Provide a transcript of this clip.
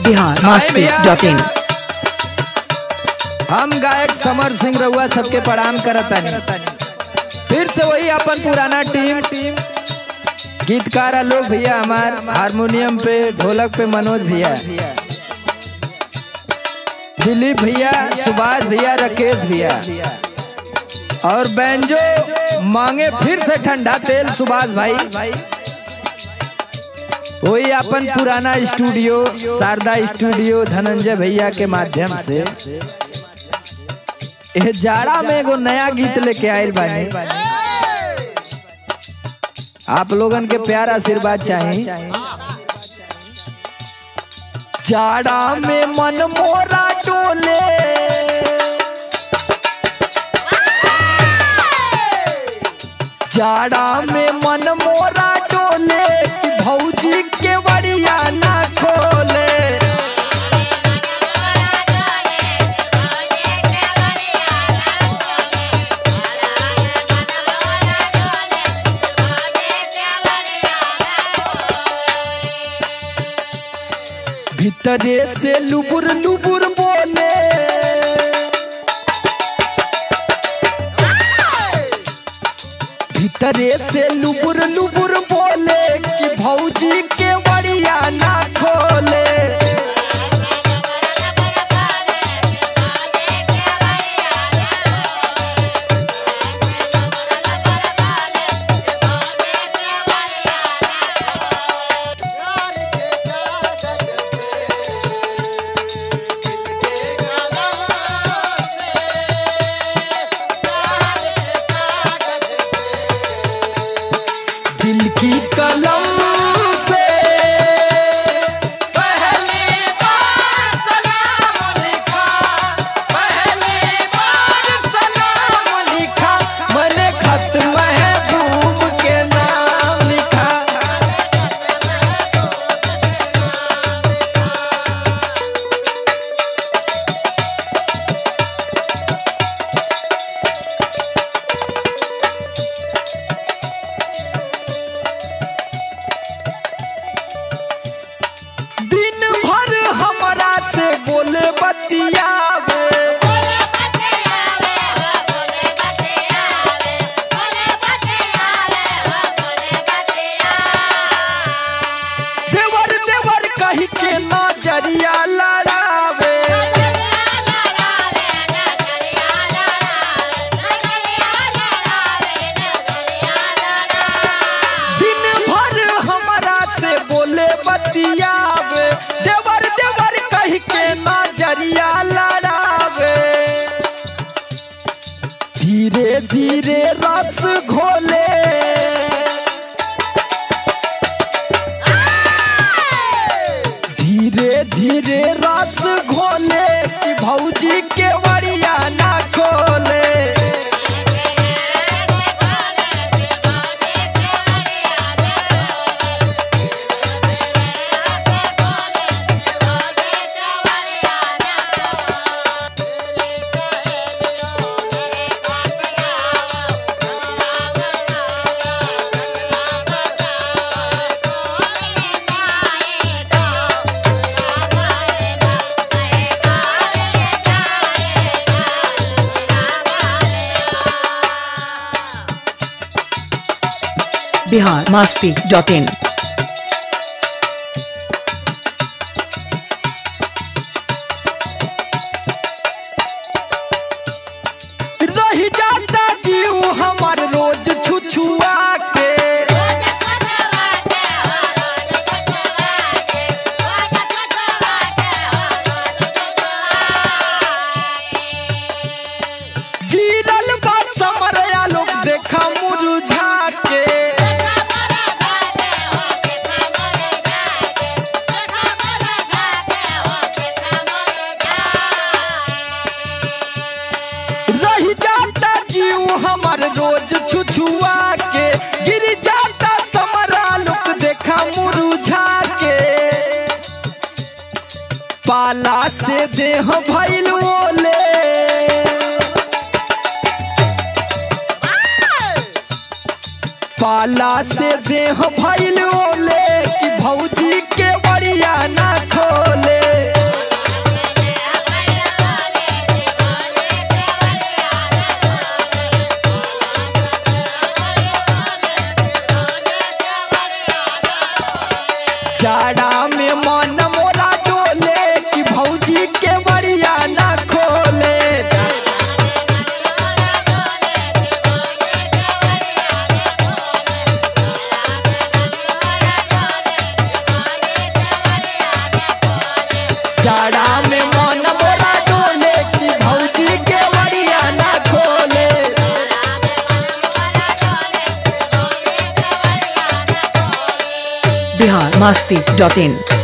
Bihar Masti dot in हम गायक समर सिंह रउआ सबके प्रणाम करतानी फिर से वही अपन पुराना टीम टीम गीतकार आलोक भैया हमार हारमोनियम पे ढोलक पे मनोज भैया दिलीप भैया सुभाष भैया राकेश भैया और बैंजो मांगे फिर से ठंडा तेल सुभाष भाई वही अपन पुराना स्टूडियो शारदा स्टूडियो धनंजय भैया के माध्यम से ये जाड़ा में एगो नया गीत लेके आयल बानी आप लोगन के प्यार आशीर्वाद चाहिए जाड़ा में मन मोरा डोले जाड़ा में मन मोरा डोले कि भौजी के बड़िया ना खोले भीतरे से लुबुर लुबुर बोले भीतरे से लुबुर लुबुर बोले कि भौजी के बड़िया ना खोले दिल की कलम से पहली बार सलाम लिखा पहली बार सलाम लिखा मैंने खत महबूब के नाम लिखा दिन भर हमरा से बोले बतियावे देवर देवर कही के नजरिया लड़ावे दिन भर हमरा से बोले बतियावे देवर देवर कही के नजरिया लड़ावे धीरे धीरे रस घोले धीरे धीरे रस घोले कि भौजी के बड़िया ना खोले बिहार मस्ती डॉट इन रही जाता जीव हमार रोज छुछुआ के गिरल बा समरया लोग देखा मुरझा के रही जाता जीव हमार रोज छुछुआ के गिर जाता समरा लोग देखा मुरझा के पाला से देह भइल ओले पाला से देह भइल ओले कि भौजी के बड़िया ना खोले जाड़ा में मन मोरा डोले कि भौजी के बड़िया ना खोले जाड़ा में मन मोरा डोले कि भौजी के बड़िया ना खोले बिहार मस्ती डॉट इन